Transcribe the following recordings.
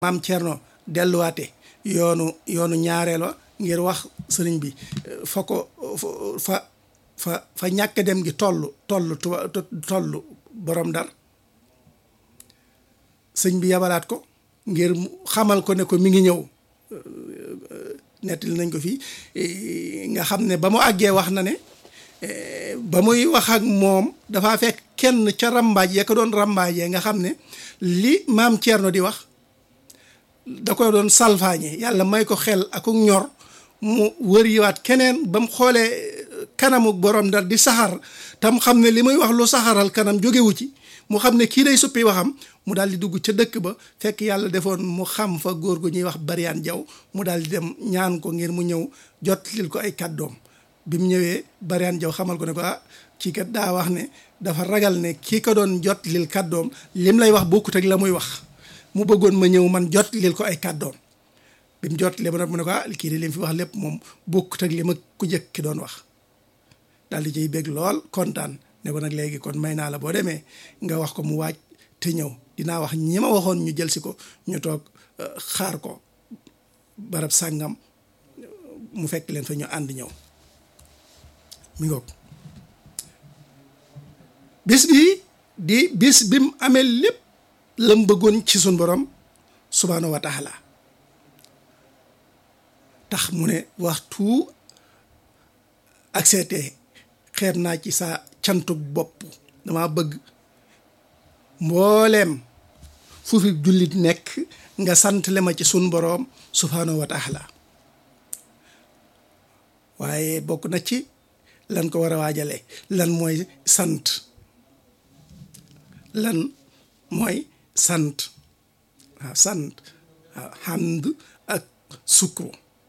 maam Thierno delluwaate yoonu yoonu ñaareel wa ngir wax sëriñ bi fa ko fa fa fa ñàkk dem gi toll toll tuba toll borom dar sëñ bi yabalaat ko ngir xamal ko ne ko mi ngi ñëw nettali nañ ko fii nga xam ne ba mu àggee wax na ne ba muy wax ak moom dafa fekk kenn ca rambaaj ya ko doon rambaajee nga xam ne li maam Thierno di wax da koy doon salfaañe yàlla may ko xel ak ñor mu wër yiwaat keneen ba mu xoolee kanamu borom dar di saxar tam xam ne li muy wax lu saxaral kanam jógewu ci mu xam ne kii day suppi waxam mu daal di dugg ca dëkk ba fekk yàlla defoon mu xam fa góor gu ñuy wax bariyaan jaw mu daal di dem ñaan ko ngir mu ñëw jotlil ko ay kàddoom bi mu ñëwee bariyaan jaw xamal ko ne ko ah kii kat daa wax ne dafa ragal ne kii ko doon jotlil kàddoom lim lay wax bokkut ak la muy wax mu bëggoon ma ñëw man jotlil ko ay kàddoom bi mu jotlee ba nag mu ne ko ah kii de li mu fi wax lépp moom bokkut ak li ma ku jëkk ki doon wax daal di ciy bég lool kontaan ne ko nag léegi kon may naa la boo demee nga wax ko mu waaj te ñëw dinaa wax ñi ma waxoon ñu jël si ko ñu toog xaar ko barab sàngam mu fekk leen fa ñu ànd ñëw mi ngoog bis bi di bis bi mu amee lépp la mu bëggoon ci sun borom subhaanahu wa taala tax mu ne waxtu ak seetee xeet naa ci sa cantuk bopp dama bëgg mbooleem fu fi jullit nekk nga sant le ma ci sun boroom subhaanahu wa taala waaye bokk na ci lan ko war a waajale lan mooy sant lan mooy sant waaw sant waaw hamd ak sukru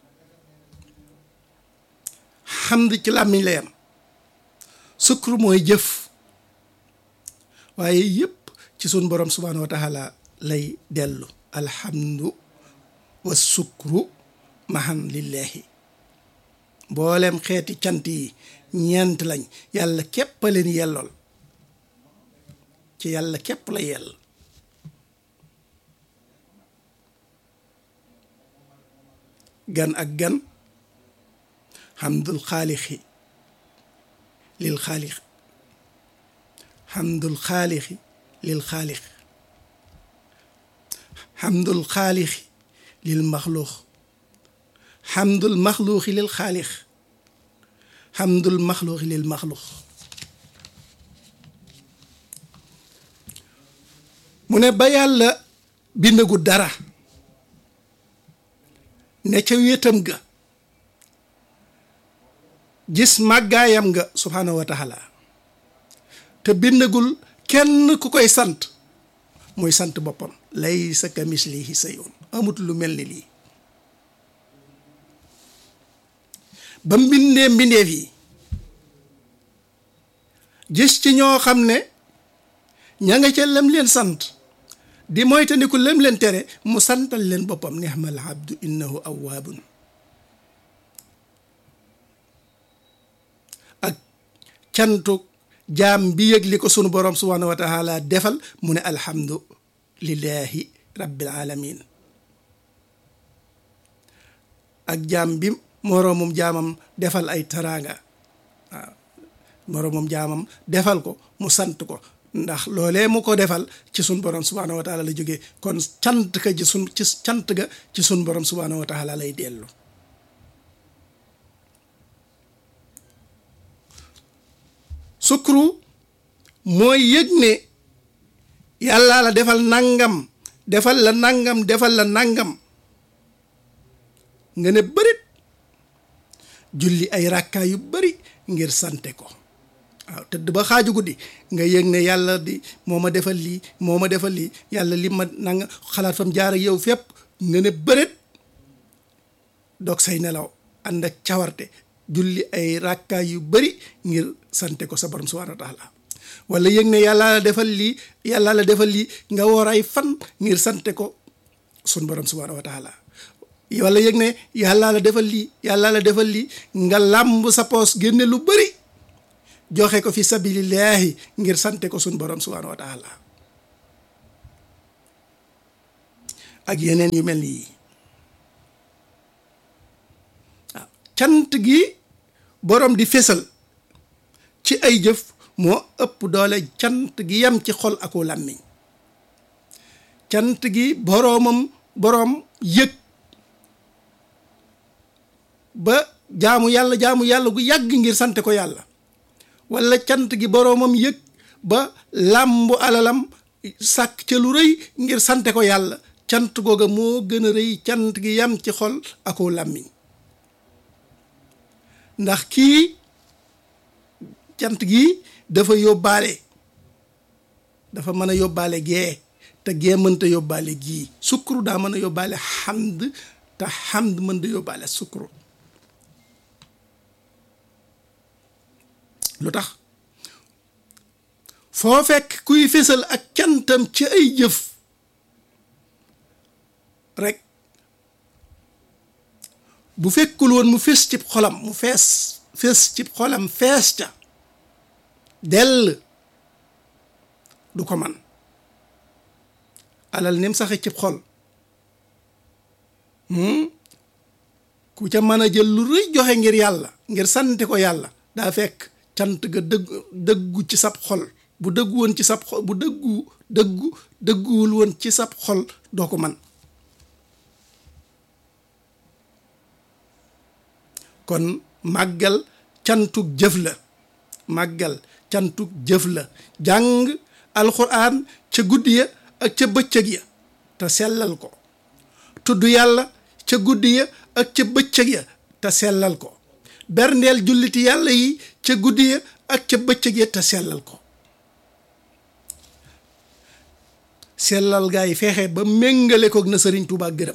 hamd ci làmmiñ la yam sukru mooy jëf waaye yëpp ci sun borom subhaanahu wa taala lay dellu alhamdu wa sukru mahan lillahi mboolem xeeti cant yi ñeent lañ yàlla képp a leen yellool ci yàlla képp la yell gan ak gan hamdul xaalixi lil xaalix hamdul xaalixi lil xaalix hamdul xaalixi lil maxluux hamdul maxluuxi lil xaalix hamdul maxluuxi lil maxluux mu ne ba yàlla bindagu dara ne ca wéetam ga gis màggaayam nga subhaanahu wa taala te bindagul kenn ku koy sant muy sant boppam laysa kamislihi sayun amut lu mel ni lii ba mbindee mbindeef yi gis ci ñoo xam ne ña nga ca lem leen sant di moytandiku lem leen tere mu santal leen boppam nihmal abdu innahu awwaabun ak cantu jaam bi yëg li ko sunu borom subhaanahu wa taala defal mu ne alhamdu lillahi rabbil alamin ak jaam bi moroomum jaamam defal ay taraanga waaw moroomum jaamam defal ko mu sant ko ndax loolee mu ko defal ci sun borom subhaanahu wa taala la jógee kon cant ka ci sun ci cant ga ci sun borom subhaanahu wa taala lay dellu sukru mooy yëg ne yàlla la defal nangam defal la nangam defal la nangam nga ne bërit julli ay rakkaa yu bari ngir sante ko waaw tëdd ba xaaju guddi nga yëg ne yàlla di moo ma defal lii moo ma defal lii yàlla li ma nanga xalaat fam jaar ak yow fépp nga ne bërit dog say nelaw ànd ak cawarte julli ay rakkaay yu bari ngir sante ko sa borom subhaanahu wa taala wala yëg ne yàlla la defal lii yàlla la defal lii nga woor ay fan ngir sante ko sun borom subhaanahu wa taala wala yëg ne yàlla la defal lii yàlla la defal lii nga làmb sa poos génne lu bari joxe ko fi sabilillahi ngir sante ko sun borom subhaanahu wa taala ak yeneen yu mel ni yii waaw cant gi boroom di fésal ci ay jëf moo ëpp doole cant gi yem ci xol aku làmmiñ cant gi boroomam boroom yëg ba jaamu yàlla jaamu yàlla gu yàgg ngir sante ko yàlla walla cant gi boroomam yëg ba làmbu alalam sàkk ca lu rëy ngir sante ko yàlla cant googa moo gën a rëy cant gi yam ci xol ako làmmiñ ndax kii cant gi dafa yóbbaale dafa mën a yóbbaale gee te gee mënta yóbbaale gii sukkuru daa mën a yóbbaale xamd te xamd mënta yóbbaale sukkuru lu tax foo fekk kuy fésal ak cantam ci ay jëf rek bu fekkul woon mu fés ci xolam mu fees fés ci xolam fees ca dell du ko man alal nim saxe ci xol ku ca mën a jël lu rëy joxe ngir yàlla ngir sante ko yàlla daa fekk cant ga dëgg dëggu ci sab xol bu dëggu woon ci sab xol bu dëggu dëggu dëgguwul woon ci sab xol doo ko man kon màggal cantug jëf la màggal cantug jëf la jàng alxuraan ca guddi ya ak ca bëccëg ya te sellal ko tudd yàlla ca guddi ya ak ca bëccëg ya te sellal ko berndeel julliti yàlla yi ca guddi ya ak ca bëccëg ya te sellal ko sellal gaa yi fexe ba méngale koog na sëriñ Tuubaa gërëm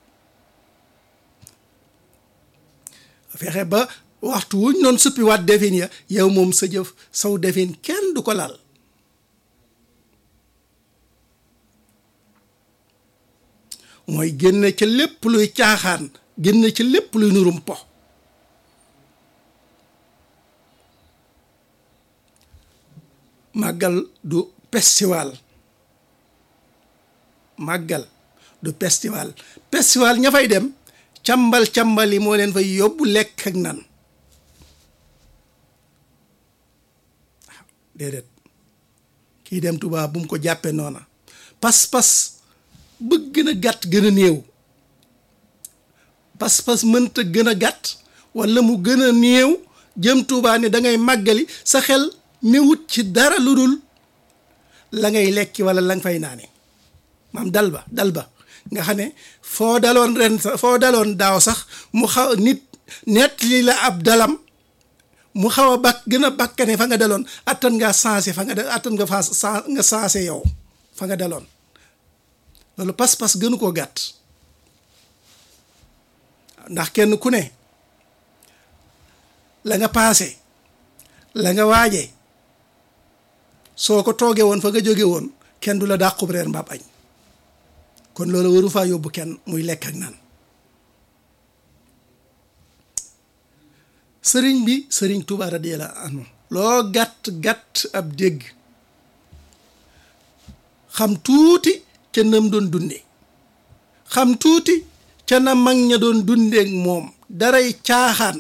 fexe ba waxtu wuñ noon suppi waat defin ya yow moom sa jëf saw defin kenn du ko laal mooy génne ca lépp luy caaxaan génne ca lépp luy nurum po màggal du festival màggal du festival festival ña fay dem càmbal càmbal yi moo leen fay yóbbu lekk ak nan waaw déedéet kii dem Tuubaa bu mu ko jàppe noona pas-pas bëgg gën a gàtt gën a néew pas-pas mënta gën a gàtt walla mu gën a néew jëm Tuubaa ne da ngay màggali sa xel newut ci dara lu dul la ngay lekki walla la nga fay naane maam dal ba dal ba nga xam ne foo daloon ren sax foo daloon daaw sax mu xaw nit nett li la ab dalam mu xaw a bakk gën a bakkane fa nga daloon attan nga sensé fa nga attan nga fa nga sensé yow fa nga daloon loolu pas-pas gënu koo gàtt ndax kenn ku ne la nga paase la nga waaje soo ko toogee woon fa nga jóge woon kenn du la dàqub reer mbaab añ kon loolu waru faa yóbbu kenn muy lekk ak naan sëriñ bi sëriñ Tuubaa radiyallaahu anhu loo gàtt gàtt ab dégg xam tuuti ca nam doon dunde xam tuuti ca na mag ña doon dundeek moom daray caaxaan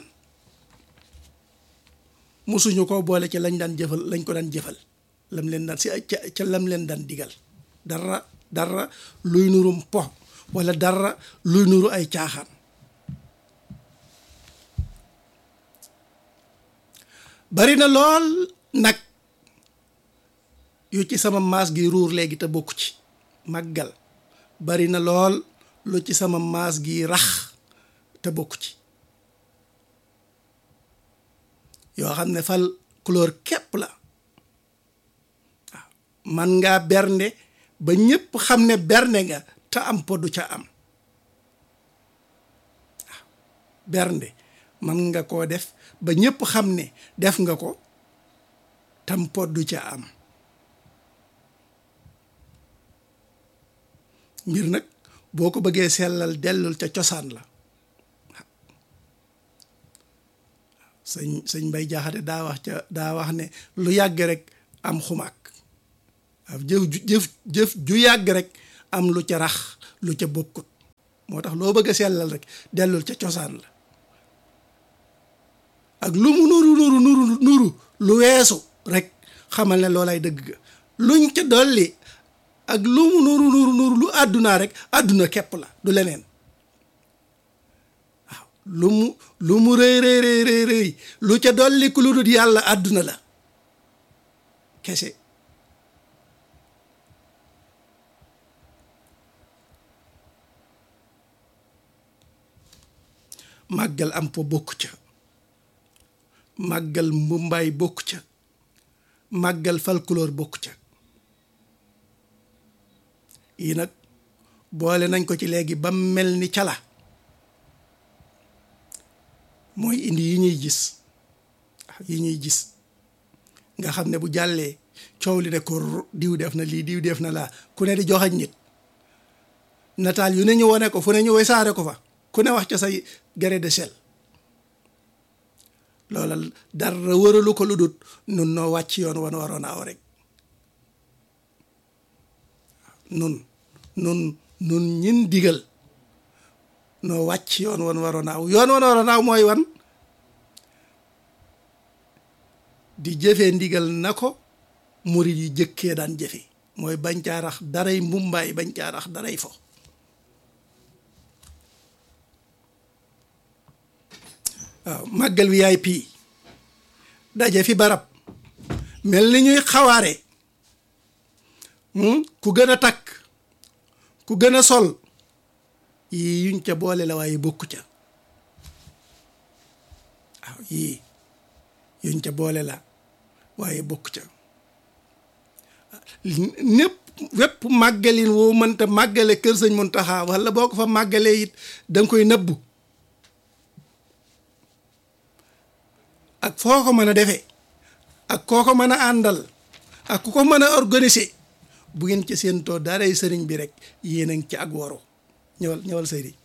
musuñu ko boole ci lañ daan jëfal lañ ko daan jëfal lam leen daan si ca ca lam leen daan digal dara dara luy nurum po walla dara luy nuru ay caaxaan bari na lool nag yu ci sama maas gi ruur léegi te bokku ci màggal bari na lool lu ci sama maas gi rax te bokku ci yoo xam ne fal couleur képp la waaw man ngaa bernde ba ñépp xam ne bernde nga te am po du ca am waaw bernde man nga koo def ba ñépp xam ne def nga ko tam po du ca am mbir nag boo ko bëggee sellal dellul ca cosaan la sëñ sëñ Mbay Jaxate daa wax ca daa wax ne lu yàgg rek am xumaak waaw jëf ju jëf jëf ju yàgg rek am lu ca rax lu ca bokkut moo tax loo bëgg a sellal rek dellul ca cosaan la ak lu mu nuru nuru nuru nuru lu weesu rek xamal ne loolay dëgg ga luñ ca dolli ak lu mu nuru nuru nuru lu àddunaa rek àdduna képp la du leneen waaw lu mu lu mu rëy rëy rëy rëy lu ca dolli ku lu dul yàlla àdduna la kese màggal am po bokk ca màggal mbumbaay bokk ca màggal folklore bokk ca yi nag boole nañ ko ci léegi ba mel ni cala mooy indi yi ñuy gis yi ñuy gis nga xam ne bu jàllee coow li ne ko diw def na lii diw def na laa ku ne di joxañ nit nataal yu ne ñu wone ko fu ne ñu wesaare ko fa ku ne wax ca say gré de sel loola dara wëralu ko lu dut nun noo wàcc yoon wan waroon aw rek nun nun nun ñin digal noo wàcc yoon wan waroon aw yoon wan waroon aw mooy wan di jëfee ndigal na ko murid yi jëkkee daan jëfe mooy bañ caa rax daray mbumbaay bañ caa rax daray fo waaw màggal VIP daje fi barab mel ni ñuy xawaare ku gën a takk ku gën a sol yii yuñ ca boole la waaye bokku ca waaw yii yuñ ca boole la waaye bokku ca népp wépp màggalin woo mënta màggale kër sëñ Muntaxa wala boo ko fa màggalee it danga koy nëbbu ak foo ko mën a defee ak koo ko mën a àndal ak ku ko mën a organiser bu ngeen ci séentoo daaray sëriñ bi rek yéen a ngi ci ak woro ñëwal ñëwal sëriñ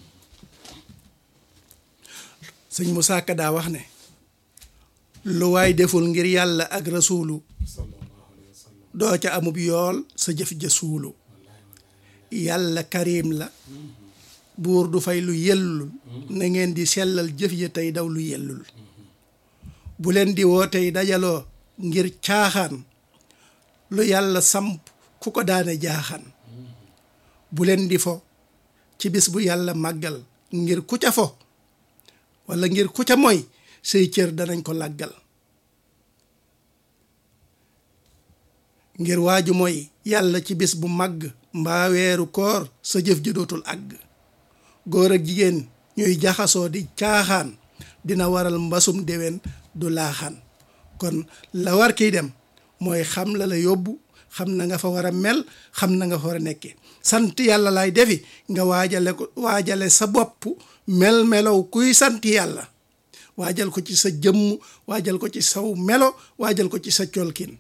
sëñ Moussa Ka daa wax ne lu waay deful ngir yàlla ak rasuulu doo ca amub yool sa jëf ja suulu yàlla karim la buur du fay lu yellul na ngeen di sellal jëf ya tey daw lu yellul bu leen di woo tey dajaloo ngir caaxaan lu yàlla samp ku ko daane jaaxaan bu leen di fo ci bis bu yàlla màggal ngir ku ca fo walla ngir ku ca moy say cër danañ ko làggal ngir waaju mooy yàlla ci bis bu màgg mbaa weeru koor sa jëf ji dootul àgg góor ak jigéen ñuy jaxasoo di caaxaan dina waral mbasum déwén du laaxaan kon la war kiy dem mooy xam la la yóbbu xam na nga fa war a mel xam na nga fa war a nekkee sant yàlla lay defi nga waajale ko waajale sa bopp mel melow kuy sant yàlla waajal ko ci sa jëmm waajal ko ci saw melo waajal ko ci sa colkin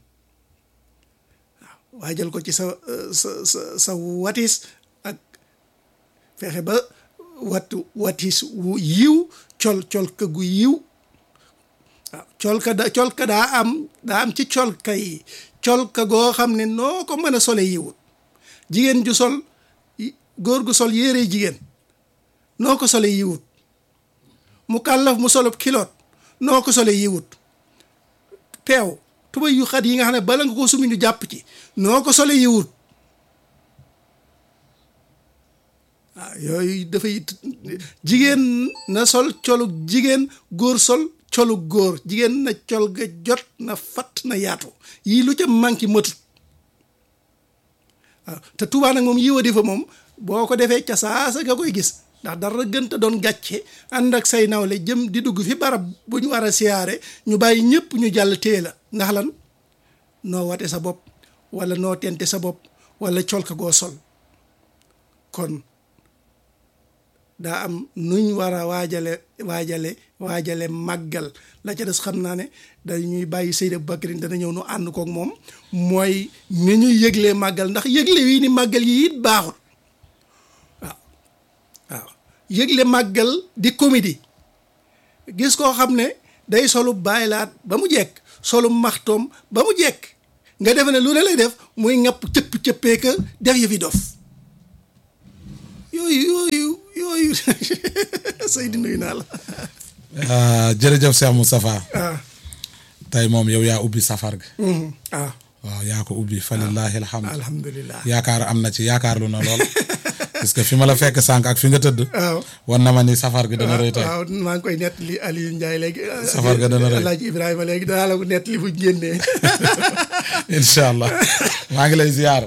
waaw waajal ko ci sa sa sa sa watis ak fexe ba wattu watis wu yiw col colka gu yiw waaw colka da colka daa am daa am ci colka yi colka goo xam ne noo ko mën a sole yiwut jigéen ju sol góor gu sol yére jigéen noo ko sole yiwut mu kàllaf mu solub kiloot noo ko sole yiwut peew tubay yu xat yi nga xam ne bala nga ko sumi ñu jàpp ci noo ko sole yiwut waaw yooyu dafay jigéen na sol colug jigéen góor sol colug góor jigéen na col ga jot na fatt na yaatu yii lu ca manqué matut waaw te Tuubaa nag moom yiwa di fa moom boo ko defee ca saasa nga koy gis ndax dara gënta doon gàcce ànd ak say nawle jëm di dugg fi barab bu ñu war a siyaare ñu bàyyi ñëpp ñu jàll tée la ndax lan noo wate sa bopp wala noo tente sa bopp wala colka goo sol kon daa am nuñ war a waajale waajale waajale màggal la ca des xam naa ne dañuy bàyyi Seydi Bakrin dana ñëw nu ànd kook moom mooy ni ñuy yëglee màggal ndax yëgle wii ni màggal yi it baaxul waaw waaw yëgle màggal di comédie gis koo xam ne day solu bàyyilaat ba mu jekk solu maxtoom ba mu jekk nga defe ne lu ne lay def muy ŋapp cëpp cëppee ka def yi fi dof yooyu yooyu yooyu Seydi nuyu naa la ah jërëjëf Cheikh Moustapha ah tey moom yow yaa ubbi safar gi mhm, ah waaw yaa ko ubbi fa lillahi alhamdu alhamdulilah yaakaar am na ci yaakaar lu na lool parce que fi ma la fekk sànq ak fi nga tëdd waaw wan na ma ni safar gi dana rëy tey waaw maa ngi koy nettali Aliou Ndiaye léegi Safar ga dana rëy. Alaaji Ibrahima léegi danaa la ko nettali bu génnee incha allah maa ngi lay ziyaar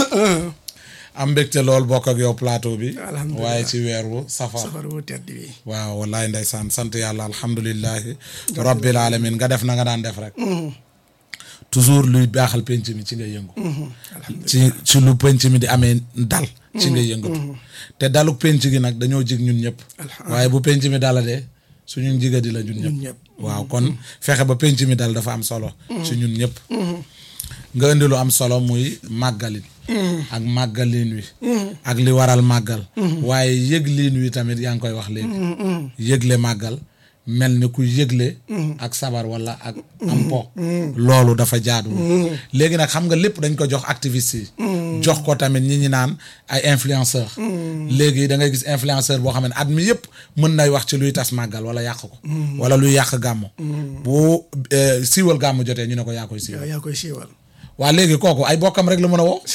am mbégte lool bokk ak yow plateau bi Alhamdulillah. waaye ci weer wu safar safar wu tedd bi waaw wallaay ndeysaan sant yàlla alhamdulilahi rabbil alamin nga def na nga daan def rek toujours luy baaxal penc mi ci ngay yëngu ci ci lu penc mi di amee dal ci ngay yëngatu te daluk penc gi nag dañoo jig ñun ñëpp waaye bu penc mi dala de suñu njiga di la ñun ñun ñëpp ñëpp waaw kon fexe ba penc mi dal dafa am solo ci ñun ñëpp nga indi lu am solo muy màggalin ak màggalin wi ak li waral màggal waaye yëg liin wi tamit yaa ngi koy wax léegi yëgle màggal mel ni ku yëgle ak sabar wala ak am po loolu dafa jaadu léegi nag xam nga lépp dañ ko jox activiste yi jox ko tamit ñi ñi naan ay influenceur léegi da ngay gis influenceur boo xam ne at mi yëpp mën nay wax ci luy tas màggal wala yàq ko wala luy yàq gàmmu bu eh, siiwal gàmmu jotee ñu ne ko yaa koy siiwal yow yaa koy siiwal waa léegi kooku ay bokkam rek la mën a woo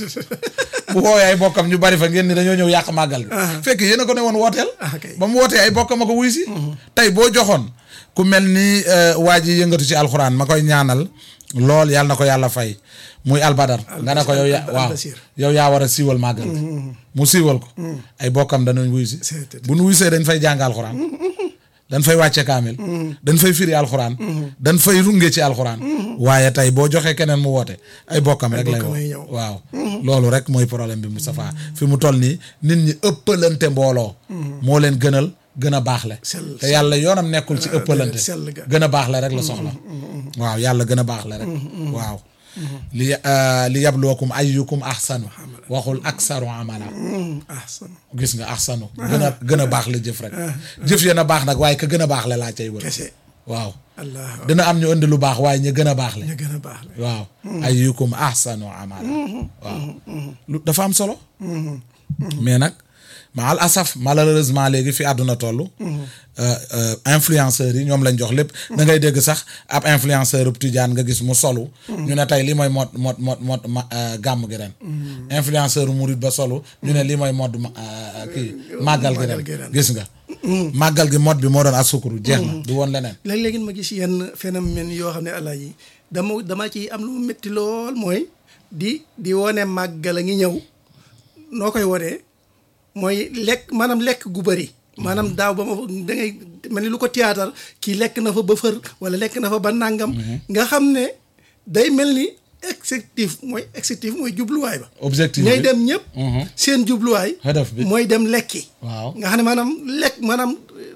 bu woowee ay bokkam ñu bari fa ngeen ni dañoo ñëw yàq màggal gi fekk yéen a ko ne woon wooteel ah kay ba mu wootee ay bokkam a ko wuy si tey boo joxoon ku mel ni euh, waa ji yëngatu ci alxuraan ma koy ñaanal lool yàlla na ko yàlla fay muy albadar nga ne ko yow yaa Al- waaw Albasir. yow yaa war a siiwal màggal gi mu siiwal ko ay bokkam danañ wuy si C'est- bu nu wuysee dañ fay jàng alxuraan dañ fay wàcce kaamil dañ fay firi alxuraan dañ fay runge ci alxuraan waaye tey boo joxee keneen mu woote ay bokkam rek lay bokkam woo ay ñëw. waaw loolu rek mooy problème bi Moustapha fi mu toll nii nit ñi ëppalante mbooloo moo leen gënal gën a baaxle Sell- te yàlla yoonam nekkul ci ëppalante sell ga. gën a baaxle rek la soxla waaw yàlla gën a baaxle rek waaw li euh, li yabluwakum ayyukum ahsanu waxul aksaru amala ah son gis nga ahsanu gën a gën a baax la jëf rek jëf yéen a baax nag waaye ka gën a baax la laa cay wër kese waaw allah dina am ñu indi lu baax waaye ñu gën a baax le ñu gën a baax la waaw ayyukum ahsanu amala waaw lu dafa am solo mais nag ma al asaf malheureusement léegi fi àdduna toll influenceurs yi ñoom lañ jox lépp da ngay dégg sax ab influenceur ub tijaan nga gis mu solu ñu ne tey lii mooy mot mot mot mot ma gàmm gi ren influenceur murid ba solu ñu ne lii mooy mode ma- euh, kii màggal gi Màggal gi ren ren. gis nga màggal gi mode bi moo doon asukuru jeex na du woon leneen léeg-léegi ma gis yenn phénomène yoo xam ne allah yi dama dama ci am lu mu métti lool mooy di di wone màggal a ngi ñëw noo koy wonee mooy lekk maanaam lekk gu bëri maanaam daaw ba ma da ngay mel ni lu ko théâtre kii lekk na fa ba fër wala lekk na fa ba nàngam nga xam ne day mel ni excessif mooy excessif mooy jubluwaay ba objectif ñay bi dem ñëpp Mhm. seen jubluwaay Hadaf bi. mooy dem lekki waaw nga xam ne maanaam lekk maanaam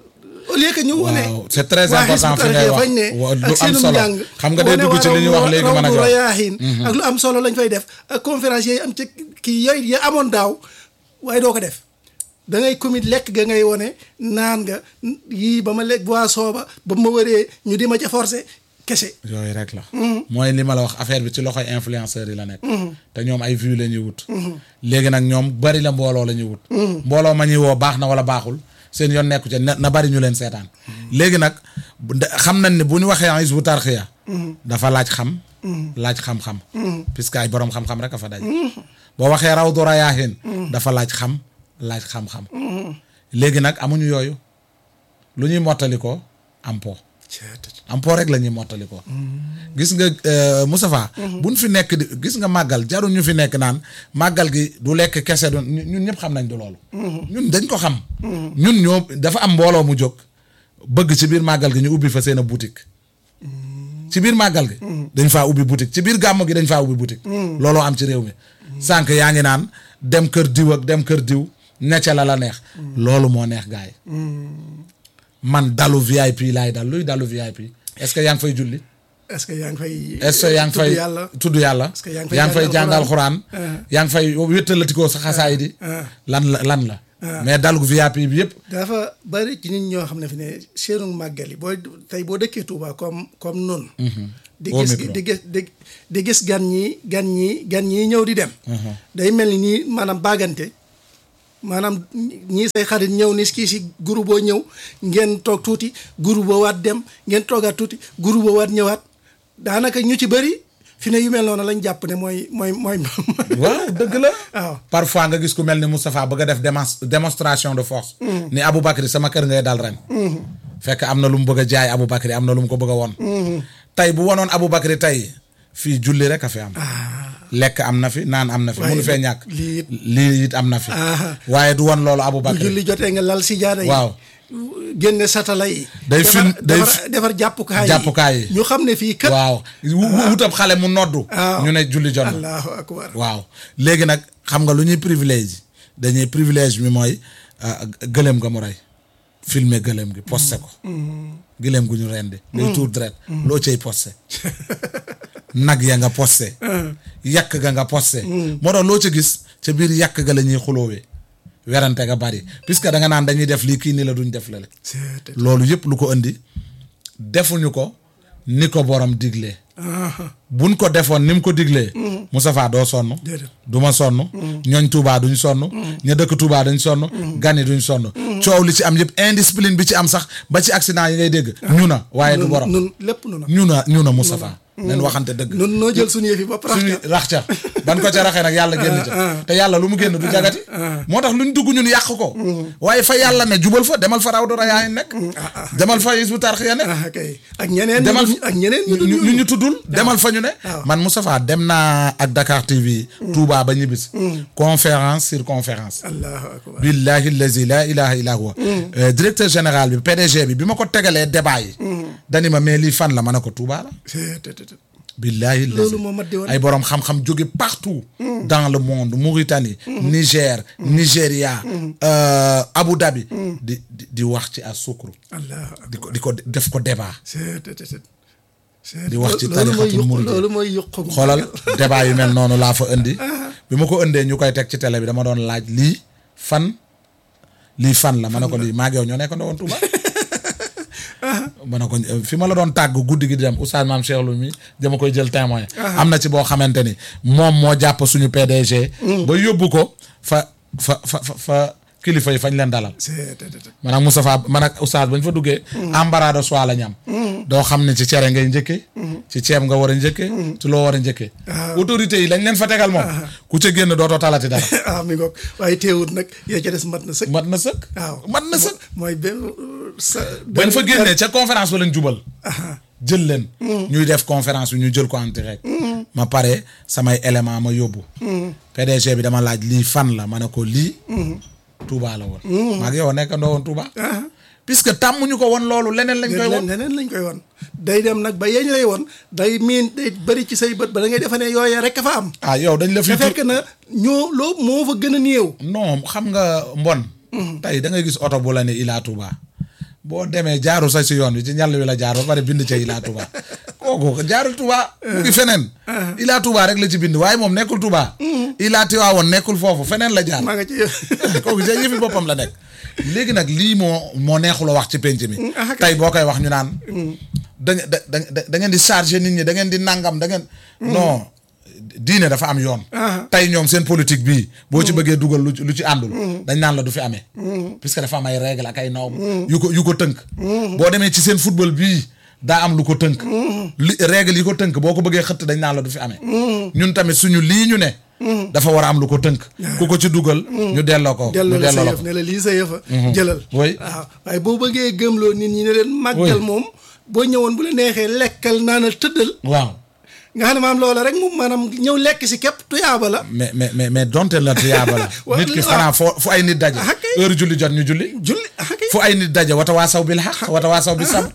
au lieu que ñu wone waaw c'est très waa important fi Hizbut ngay Tarqiyyah wax fañ ne wa- lu ak am seenum solo njàng xam nga day wane dugg ci li ñuy wax léegi mën a Rawdu jox Rayaahiin ak lu am solo lañ fay def ak conférence yi am ci kii yooyu ya amoon daaw waaye doo ko def da ngay commit lekk ga ngay wone naan nga yii ba ma lekk boisson ba ba ma wëree ñu di ma ca forcé kese yooyu rek la mooy li ma la wax affaire bi ci loxoy influenceurs yi la nekk te ñoom ay vues la ñuy wut léegi nag ñoom bari la mbooloo la ñuy wut mbooloo ma ñuy woo baax na wala baaxul seen yoon nekku ca na na bari ñu leen seetaan léegi nag bu- da- xam nañ ne bu ñu waxee Hizbut Tarqiyyah dafa laaj xam laaj xam-xam puisque ay borom xam-xam rek a fa daj boo waxee Rawdu Rayaahiin dafa laaj xam laaj xam-xam léegi nag amuñu yooyu lu ñuy mottali ko am po am po rek la ñuy mottali ko gis nga euh, Moustapha buñ fi nekk di gis nga màggal jarul ñu fi nekk naan màggal gi du lekk kese du ñun ñun ñëpp xam nañ du loolu ñun dañ ko xam ñun ñoo dafa am mbooloo mu jóg bëgg ci biir màggal gi ñu ubbi fa seen a boutique ci biir màggal gi dañ faa ubbi boutique ci biir gàmm gi dañ faa ubbi boutique looloo am ci réew mi sànq yaa ngi naan dem kër diw ak dem kër diw necca la la neex loolu moo neex gaay man dalu VIP laay dal luy dalu VIP est-ce que yaa ngi fay julli est-ce que yaa ngi fay est-ce que yaa ngi fay tudd yàlla tudd yàlla que yaa ngi fay yaa ngi fay jàng jàngal alxuraan? xuraan yaa ngi fay wéttalatikoo sa xasaay di lan la lan la mais dalu VIP bi yëpp dafa bari ci nit ñoo xam ne fi ne seenu màggal yi booy tey boo dëkkee Touba comme comme noonu di Au gis micro. di gis di di gis gan ñi gan ñi gan ñi ñëw di dem day mel ni nii maanaam baagante maanaam ñii say xarit ñëw ni kii si groupe boo ñëw ngeen toog tuuti groupe boo waat dem ngeen toogaat tuuti groupe boo waat ñëwaat daanaka ñu ci bëri fi ne yu mel noonu lañ jàpp ne mooy mooy mooy. waaw dëgg la. waaw parfois nga gis ku mel ni Moustapha bëgg a def démons démonstration de force. ni Aboubacry sama kër ngay dal ren. fekk am na lu mu bëgg a jaay Aboubacry am na lu mu ko bëgg a won tey bu wonoon Aboubacry tey fii julli rek a fi am. lekk am na fi naan am na fi. waaye munu fee ñàkk lii it- lii it am na fi. Ah. waaye du won loolu bu Aboubacry. julli jotee nga lal si jaada yi. waaw génne satala yi. Day defar- film- day defar fi- defar jàppukaay yi jàppukaay yi. ñu xam ne fii kat. waaw wu- wutab xale mu noddu. waaw. ñu ne julli jot na. allahu akbar. waaw léegi nag xam nga lu ñuy privilège dañuy privilège bi mooy ah, gëléem nga mu rey filmer gëléem gi posté ko gëléem gu ñu rendi ngay tuur deret loo cay posté nag ya nga posté yàq ga nga posté moo tax loo ca gis ca biir yàq ga la ñuy xuloowee werante ga bari puisque da nga naan dañuy def lii kii ni la duñ def lale c'est loolu yëpp lu ko indi defuñu ko ni ko borom diglee buñ ko defoon ni mu ko diglee Moustapha doo sonn Déedéet. du ma sonn ñooñ Touba duñ sonn ña dëkk Touba duñ sonn gani duñ sonn coow li ci am yëpp indiscipline bi ci am sax ba ci accident yi ngay dégg ñu na waaye du borom nun lépp nu na ñu na ñu na Moustapha nañ waxante dëgg nun noo jël suñu yëf yi ba suñu prax rax ca ban ko ca raxee nag yàlla génn ca te yàlla lu mu génn du jagati moo tax luñ dugg ñun yàq ko waaye fa yàlla ne jubal fa demal fa raw dara yaa nekk demal fa Hizbut Tarqiyyah nekk ah kay ak ñeneen ñu demal dul- ak ñeneen ñu dul ñu ñooñu. ñu tuddul demal fa ñu ne waaw. man Moustapha dem naa ak Dakar TV Touba ba ñibbisi conférence sur conférence allahu akbar billahi allazi la ilaha illa huwa Euh, directeur général bi PDG bi bi ma ko tegalee débat yi dani ma mais lii fan la ma ne ko Touba la c'est c'est- c'est- billahi Loolu allazi moo mat di woon. ay borom xam-xam jóge partout dans le monde Mauritanie Niger Nigeria euh, Abu Dhabi di di di wax ci à sukru allahu akbar di ko di ko def ko débat c'est c'est- c'est- c'est- di wax ci loolu mooy tarixatul yuq- murid loolu mooy yuq xoolal débat yu mel noonu laa fa indi bi ma ko indee ñu koy teg ci télé bi dama doon laaj lii fan lii fan la ma ne ko lii maa ngi yow ñoo nekk woon Touba ma ne ko fi ma la doon tàgg guddi gi di dem oustaz maam Cheikh Loumi dama koy jël témoin am na ci boo xamante ni moom moo jàpp suñu PDG ba yóbbu ko fa fa fa fa fa kilifa yi fañ leen dalal c'est c'est- c'est- man ak Moustapha man ak oustaz bañ fa duggee embarras de choix la ñam doo xam ne ci cere ngay njëkkee ci ceeb nga war a njëkkee ci loo war a njëkkee autorité yi lañ leen fa tegal moom ku ca génn dootoo talati dara ah mi ngoog waaye teewut nag yaa ca des mat na sëkk mat na sëkk waaw mat na sëkk mooy benn sa bañ fa génnee ca conférence ba lañ jubal jël leen ñuy def conférence bi ñu jël ko en direct ma pare samay élément ma yóbbu PDG bi dama laaj lii fan la ma ne ko lii Touba la woon maa ngi yow nekkandoo woon Touba puisque tàmmuñu ko woon loolu leneen lañ koy woon leneen lañ koy won day dem nag ba yeñ lay won day miin day bëri ci say bët ba da ngay defe ne yooyee rek a fa am ah yow dañ la fi te fekk na ñoo loo moo fa gën a néew non xam nga mbon tey da ngay gis oto bu la ne Ila Touba boo demee jaaru sa si yoon wi ci ñàll wi la jaar ba pare bind ca Ila Touba kooku jaarul Touba mu ngi feneen Ila Touba rek la ci bind waaye moom nekkul Touba Ila Tiwaawoon nekkul foofu feneen la jaar maa nga ci kooku sa yëfi boppam la nekk léegi nag lii moo moo neexul a wax ci penc mi ah, kay. tey boo koy wax ñu naan da da da da ngeen di chargé nit ñi da ngeen di nangam da ngeen non diine dafa am yoon Ah. tey ñoom seen politique bii boo ci bëggee dugal lu ci lu ci àndul dañ naan la du fi amee puisque dafa am ay règle ak ay norme yu ko yu ko tënk boo demee ci seen football bii daa am lu ko tënk li règle yi ko tënk boo ko bëggee xëtt dañ naan la du fi amee ñun tamit suñu lii ñu ne dafa war a am lu ko tënk ku ko ci dugal ñu delloo ko ñu delloo la sa delloo la yëf ko ne la lii sa yëfa jëlal Oui. waaw waaye boo bëggee gëmloo nit ñi ne leen màggal Oui. moom boo ñëwoon bu la neexee lekkal naanal tëddal waaw nga xam ne maam loola rek moom maanaam ñëw lekk si képp tuyaaba la mais mais mais mais donte la tiyaaba la Wa- nit ki waaw. xanaa foo fu ay nit daje Ah, kay. heure julli jot ñu julli julli ah kay fu ay nit daje wata waa saw bil xaq wata waa saw bi sab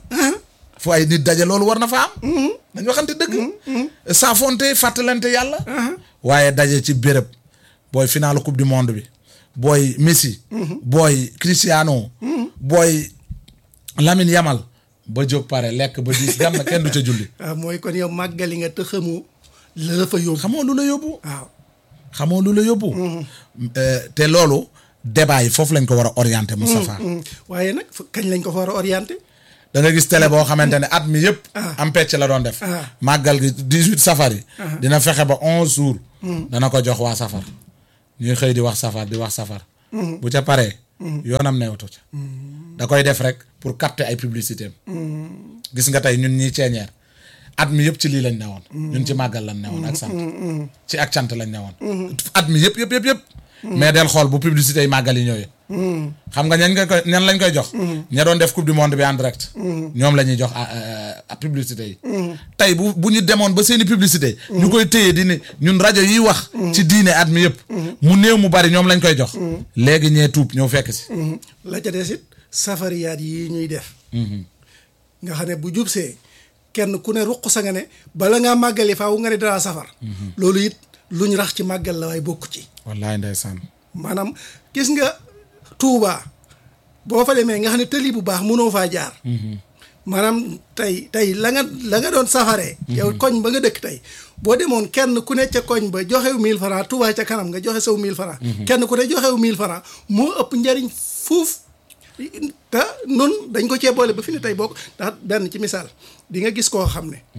fu ay nit daje loolu war na fa am dañ waxante dëgg saafonte fàttalante yàlla waaye daje ci béréb booy finalu coupe du monde bi booy Messi booy Cristiano booy Lamine Yamal ba jóg pare lekk ba diis gam na kenn du ca julli waaw mooy kon yow màggali nga te xamu la la fa yóbbu xamoo lu la yóbbu waaw xamoo lu la yóbbu Euh, te loolu débat yi foofu lañ ko war a orienté Moustapha Mm. waaye nag fu- kañ lañ ko fa war a orienté da nga gis télé boo xamante ne at mi yëpp am pecc la doon def Ah. màggal gi dix-huit safar yi dina fexe ba onze jours dana ko jox waa safar ñuy xëy di wax safar di wax safar bu ca paree yoonam newatu ca da koy def rek pour capter ay publicité am gis nga tey ñun ñii ceeñeer at mi yëpp ci lii lañ newoon ñun ci màggal lañ newoon ak sant ci ak cant lañ newoon at mi yëpp yëpp yëpp yëpp mais del xool bu publicité yi màggal yi ñëwee xam nga ñan nga koy ñan lañ koy jox ña doon def coupe du monde bi en direct ñoom la ñuy jox a publicité yi tey bu bu ñu demoon ba seeni publicité ñu koy téye di ne ñun rajo yiy wax ci diine at mi yëpp mu néew mu bari ñoom lañ koy jox léegi ñee tuub ñëw fekk si la ca des it safariyaat yi ñuy def nga xam ne bu jubsee kenn ku ne ruq sa nga ne bala ngaa màggali faaw nga ne danaa safar loolu it luñ rax ci màggal la waaye bokk ci wallaay ndeysaan maanaam gis nga Touba boo fa demee nga xam ne tëli bu baax mënoo faa jaar maanaam tey tey la nga la nga doon safaree yow koñ ba nga dëkk tey boo demoon kenn ku ne ca koñ ba joxew mille francs Touba ca kanam nga joxe saw mille francs kenn ku ne joxew mille francs moo ëpp njariñ fuuf te nun dañ ko cee boole ba fi ne tey bokk ndax benn ci misaal di nga gis koo xam ne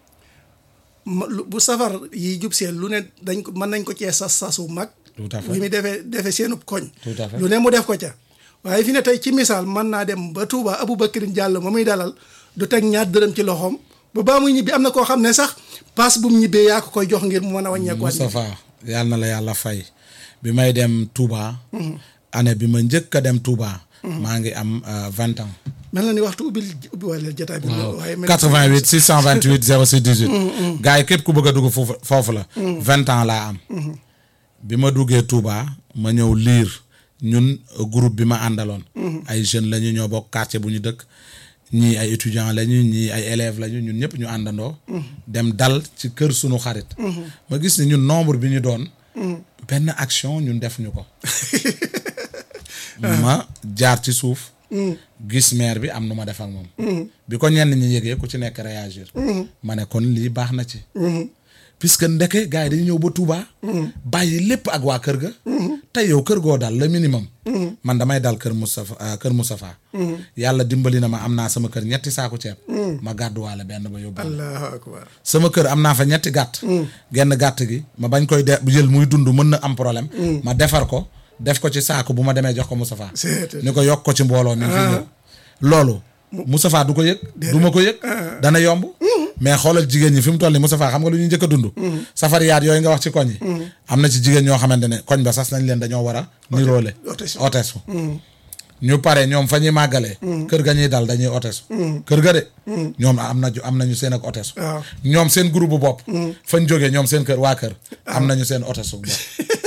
bu safar yi jub seen lu ne dañ ko mën nañ ko cee sas sasu mag tout à fait li muy defee defee seenub koñ tout à fait lu ne mu def ko ca waaye fi ne tey ci misaal mën naa dem ba Touba Aboubacrine Diallo ma muy dalal du teg ñaar dërëm ci loxoom ba baa muy ñibbi am na koo xam ne sax paas bu mu ñibbee yaa ko koy jox ngir mu mën a wàññeeku waat Moustapha yàlla na la yàlla fay bi may dem Touba année bi ma njëkk a dem Touba maa ngi am vingt ans mel na ni waxtu ubbil ubbi wàllu jotaay bi waaye mel 88 628 06 18 gars yi képp ku bëgg a dugg foofu foofu la vingt ans laa am bi ma duggee Touba ma ñëw liir ñun groupe bi ma àndaloon ay jeunes lañu ñoo bokk quartier bu ñu dëkk ñii ay étudiants lañu ñii ay élèves lañu ñun ñëpp ñu àndandoo dem dal ci kër sunu xarit ma gis ni ñun nombre bi ñu doon benn action ñun def ñu ko ma jaar ci suuf gis maire bi am nu ma def ak moom bi ko ñenn ñi yëgee ku ci nekk réagir ma ne kon lii baax na ci puisque ndeke gars yi dañu ñëw ba Touba bàyyi lépp ak waa kër ga tey yow kër goo dal le minimum man damay dal kër Moustapha kër Moustapha yàlla dimbali na ma am naa sama kër ñetti saaku ceeb ma gàdduwaale benn ba yóbbu allahu akbar sama kër am naa fa ñetti gàtt genn gàtt gi ma bañ koy de jël muy dund mën na am problème ma defar ko def ko ci saako bu ma demee jox ko Moustapha ni ko yokk ko ci mbooloo mi fi ñëw loolu Moustapha du ko yëg du ma ko yëg dana yomb mais xoolal jigéen ñi fi mu toll nii Moustapha xam nga lu ñuy njëkk a dund safariyaat yooyu nga wax ci koñ yi am na ci jigéen ñoo xamante ne koñ ba sas nañ leen dañoo war a niroole otesu ñu pare ñoom fa ñuy màggalee kër ga ñuy dal dañuy otesu kër ga de ñoom am na am nañu seen ak otesu ñoom seen groupe bu bopp fañ jógee ñoom seen kër waa kër am nañu seen otesu bopp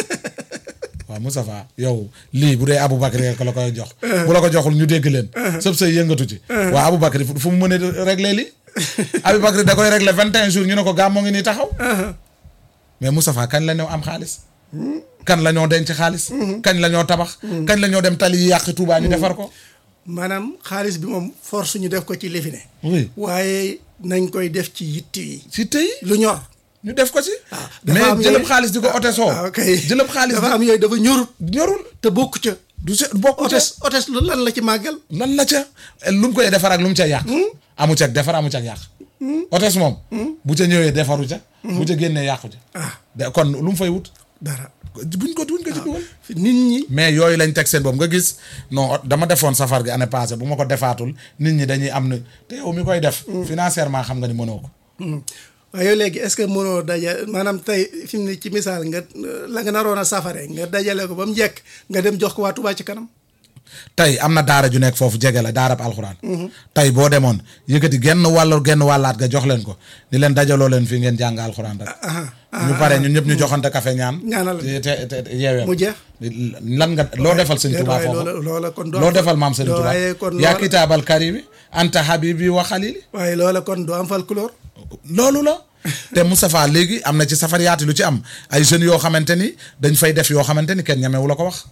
waaw Moustapha yow lii bu dee Aboubacry ko la koy jox bu la ko joxul ñu dégg leen sëb say yëngatu ci waaw Aboubacry fu mu mën a régler li Aboubacry da koy régler vingt et un jours ñu ne ko gàmm moo ngi nii taxaw mais Moustapha kañ la ñoo am xaalis kan la ñoo denc xaalis kañ la ñoo tabax kañ la ñoo dem tali yi yàq Touba ñu defar ko maanaam xaalis bi moom force ñu def ko ci lifine oui waaye nañ koy def ci yitt yi si tey lu ñor ñu def ko ci dafa am mais jëlëb yooyu- xaalis di ko ote soo ah, ok jëlëb xaalis dafa di am yooyu dafa ñorut ñorul te bokk ca du se bokk ca otes otes lu lan la ci màggal lan la ca lu mu koy defar ak lu mu ca yàq amu ca defar amu ca yàq otes moom bu ca ñëwee defaru ca bu ca génnee yàqu ca ah de kon lu mu fay wut dara buñ ko buñ ko ci dugal fi nit ñi mais yooyu lañ teg seen bopp nga gis non dama defoon safar gi année passée bu ma ko defaatul nit ñi dañuy am na te yow mi koy def financièrement xam nga ni mënoo ko waaye yow léegi est-ce que mënoo daja maanaam tey fi mu ne ci misaal nga la nga naroon a safare nga dajale ko ba mu njëkk nga dem jox ko waa Touba ci kanam tey am na daara ju nekk foofu jege la daarab alxuraan tey boo demoon yëkkati genn wàll genn wàllaat nga jox leen ko ni leen dajaloo leen fii ngeen jàng alxuraan rek ñu pare ñun ñëpp ñu joxante café ñaan Ñaanal. te te te yeewee mu jeex lan nga loo defal sëñ Tuubaa waaye foofu loola loola kon doo loo am- defal maam sëñ Tuubaa waaye kon yaa loola- kitaabal karimi anta habibi wa xalili waaye loola kon doo am folklore loolu la te Moustapha léegi am na ci safariyaati lu ci am ay jeunes yoo xamante ni dañ fay def yoo xamante ni kenn ñamewu la ko wax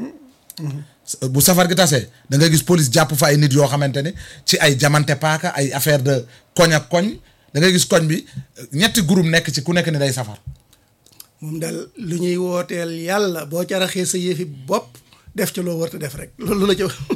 bu safar gi tasee da nga gis police jàpp fa ay nit yoo xamante ni ci ay jamante paaka ay affaire de koñ ak koñ da ngay gis koñ bi ñetti groupe nekk ci ku nekk ni day safar moom daal lu ñuy wooteel yàlla boo ca raxee sa yëfi bopp def ca loo war a def rek loolu la ca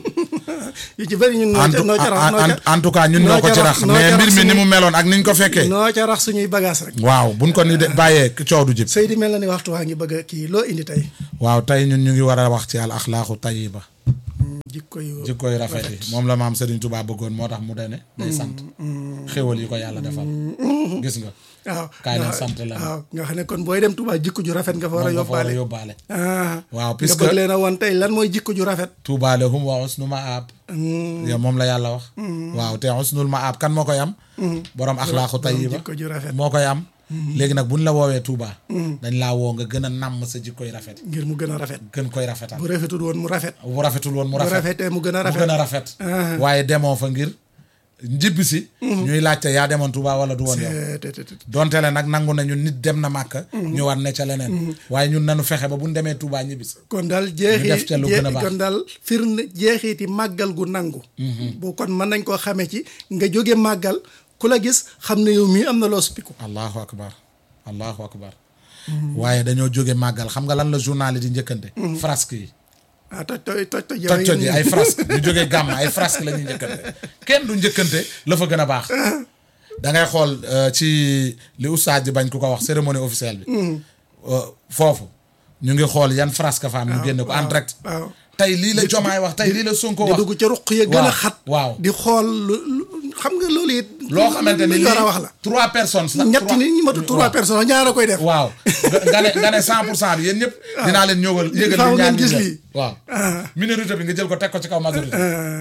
yu ci bëri ñun noo en ca tout noo ca rax noo ca en tout cas ñun ñoo ko ci rax noo ca mais rax mbir mi ni suñuy- mu meloon ak niñ ko fekkee noo ca rax suñuy bagage rek waaw buñ ko ni de bàyyee coow du jib Seydi mel na ni waxtu waa ngi bëgg a kii loo indi tey waaw tey ñun ñu ngi war a wax ci al axlaaqu tayiba jikko yu jikkoy rafet yi moom la maam Serigne Touba bëggoon moo tax mu dene day sant xéwal yi ko yàlla defal gis nga waaw kaay leen nga- sant la waaw nga xam ne kon booy dem Touba jikko ju rafet nga fa war a moom nga fa war a yóbbaale yóbbaale ah waaw nga puisque bëgg leen a woon tey lan mooy jikko ju rafet Touba lahum wa husnu maab yow moom la yàlla wax waaw te husnul maab kan moo koy am borom axlaaqu tayiba jikko ju rafet moo koy am léegi nag buñ la woowee Touba dañ laa woo nga gën a nàmm sa jikkoy rafet ngir mu gën a rafet gën koy rafetal bu rafetul woon mu rafet bu rafetul woon mu bu rafet rafetee mu gën a mu rafet gën a rafet waaye demoo fa ngir njibbi si ñuy laajte yaa demoon Touba wala du woon yow Eh, te- te- te- donte le nag nangu nañu nit dem na màkk ñu war ne ca leneen waaye ñun nanu fexe ba buñ demee Touba ñibbi si kon daal Ñu def jeexi ca lu gën a jee- baax. kon daal firnde jeexiti màggal gu nangu bu kon mën nañ koo xamee ci nga jóge màggal ku la gis xam ne yow mii am na loo suppiku allahu akbar allahu akbar waaye dañoo jóge màggal xam nga lan la journal yi di njëkkante frasque yi ah toj toj toj toj toj toj yi ay frasque ñu jógee gàmm ay frasque la ñuy njëkkante kenn du njëkkante la fa gën a baax da ngay xool euh, ci li oustaz di bañ ku ko wax cérémonie officielle bi euh, foofu ñu ngi xool yan frasque fa am ñu génne ko en direct waaw tey lii la jomaay wax tey lii la sonko di wax dugg ca ruq ya gën a waaw, xat waaw. di xool lu lu- xam nga loolu it loo xamante ni lu ñu war a lii wax la trois personnes sax ñetti trois- nit ñi matu trois waaw. personnes ñaar a koy def waaw nga- nga ne nga ne cent pour cent bi yéen ñëpp dinaa leen ñëwal yëgal faaw li ñaan ngeen gis ñi lii. def. waaw Ah. minorité bi nga jël ko teg ko ci kaw majorité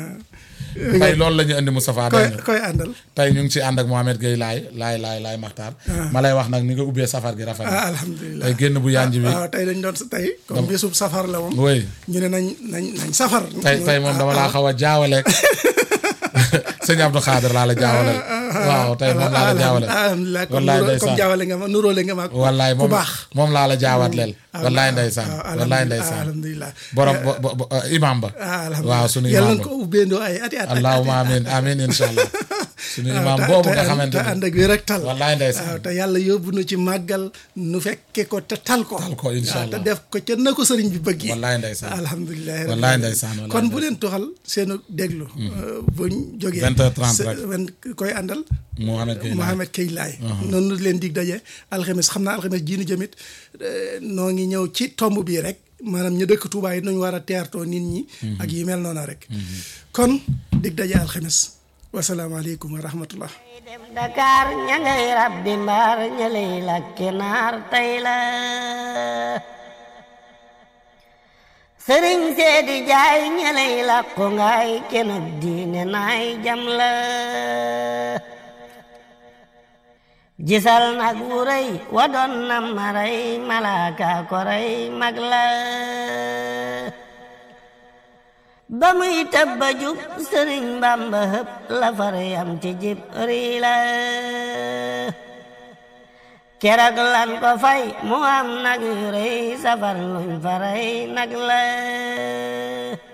Ah, tey loolu la ñu indi Moustapha koy dégg nga koy àndal tey ñu ngi ci ànd ak Mohamed Gueye laay laay laay laay Maxtaar ma lay wax nag ni nga ubbee safar gi rafet ah na alhamdulilah tey génn bu yanj bi waaw tey dañ doon tey comme bisub safar la moom oui ñu ne nañ nañ nañ safar tey tey moom dama laa xaw a jaawaleeg sëñ Abdou Khader laa la jaawaleel waaw tey moom laa la jaawaleel alhamdulilah comme wallaay nuroo- comme ndeysaan jaawale nga ma nuróole nga ma ak wallaay ku moom baax moom laa la jaawaat leel Ah, wallaay ah, ndeysaan ah, wallaay alhamdulilah, ndeysaan alhamdulilah borom bo- bo- bo- imam ba ah alhamdulilah waaw sunu yàlla imam na ba ko ubbeendoo ay ati at allahuma amin amin insha allah sunu imam te- boobu te nga ànd- xamante te ni ànd ak wér ak tal wallaay ndeysaan waaw te yàlla yóbbu nu ci màggal nu fekke ko te tal ko Tal ko, insha waaw te Allah. def ko ca na ko sëriñ bi bëggee wallaay ndeysaan alhamdulilah Wallaay ndeysaan, wallaay kon bu leen tuxal seenu déglu euh, buñ jógee 20h30 se- rek. wen- koy àndal Mohamed Gueye laay Mohamed Kay Laay noonu leen dig daje alxames xam naa alxames jiinu jëmit euh, noo ngi ñëw ci tomb bii rek maanaam ñu dëkk Tuubaa yi nañu war a teertoo nit ñi ak yi mel noonu rek kon dig daje alxames wasalaamaaleykum wa rahmatullah dem Dakar ña ngay rabbi mbaar ña lay lakke naar tey la sëriñ seedi jaay ña lay lakko ngaay kenub diine naay jam la gisal nag wu rëy wa doon na maray malaaka ko rey mag la ba muy tëbba jub sëriñ bamba hëpp la far yam ci jib rii la keroog lan ko fay mu am nag yu rëy safar luñ faray nag la